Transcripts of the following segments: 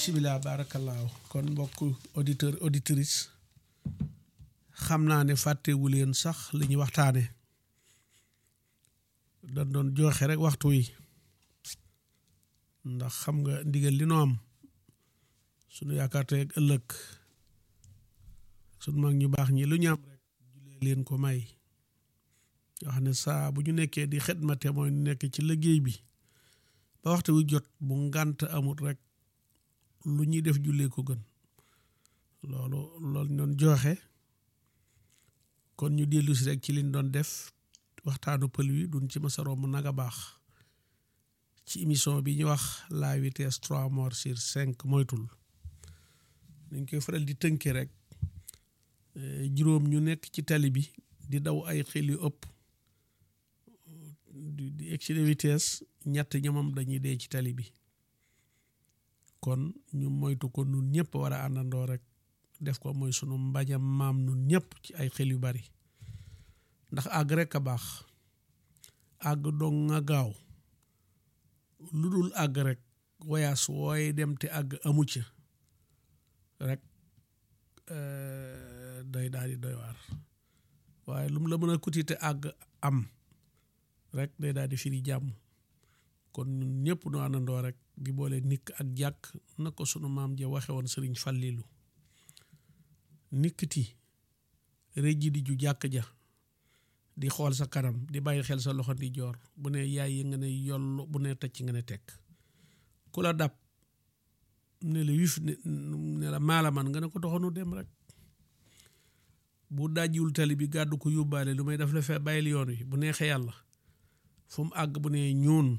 bisimilah baarakallaahu kon mbokk auditeur auditrice xam naa ne fàttewu leen sax li ñuy waxtaane dañ doon joxe rek waxtu wi ndax xam nga ndigal li nu am sunu yaakaar tey ak ëllëg sunu mag ñu baax ñi lu ñu am rek julee leen ko may yoo xam ne saa bu ñu nekkee di xidmate mooy nekk ci liggéey bi ba waxtu wi jot bu ngànt amut rek lu ñuy def jullee ko gën loolu loolu ñu doon joxe kon ñu dellu si rek ci liñ doon def waxtaanu pël wi duñ ci masa romb nag a baax ci émission bi ñu wax la vitesse trois morts sur cinq moytul dañ koy faral di tënke rek juróom ñu nekk ci tali bi di daw ay xel yu ëpp di di excès de vitesse ñett ñamam dañuy dee ci tali bi kon ñu moytu ko nun ñëpp war a àndandoo rek def ko mooy sunu mbajam maam nun ñëpp ci ay xel yu bari ndax àgg rek a baax àgg dong nga gaaw lu dul àgg rek voyage wooy dem te àgg amu ca rek day daal di doy waar waaye lu mu la mën a kuti te àgg am rek day daal di firi jàmm kon ñun ñëpp nu àndandoo rek di boole nikk ak jàkk na ko sunu maam ja waxe woon sëriñ Fallilu nikkiti rëjji di ju jàkk ja di xool sa kanam di bàyyi xel sa loxo di joor bu ne yaay yi nga ne yoll bu ne tëcc nga ne tekk ku la dab ne la wif ne la maala man nga ne ko doxanu dem rek bu dajjiwul tali bi gàddu ko yóbbaale lu may def la fee bàyyil yoon wi bu neexee yàlla fu mu àgg bu ne ñuun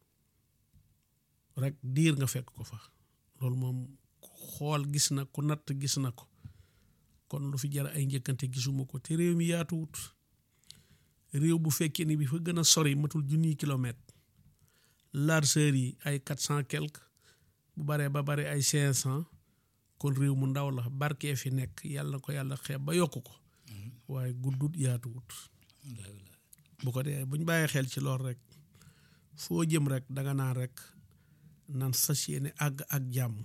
rek diir nga fekk ko fa loolu moom xool gis na ku natt gis na ko kon lu fi jar ay njëkkante gisuma ko te réew mi yaatuwut réew bu fekkee ni bi fa gën a sori matul junniy kilomètre largeur yi ay quatre cent quelque bu baree ba bare ay cinq cent kon réew mu ndaw la barkee fi nekk yàlla ko yàlla xeeb ba yokk ko waaye guddut yaatuwut bu ko dee buñ bàyyee xel ci lool rek foo jëm rek danga naan rek nan fas yéene àgg ak jàmm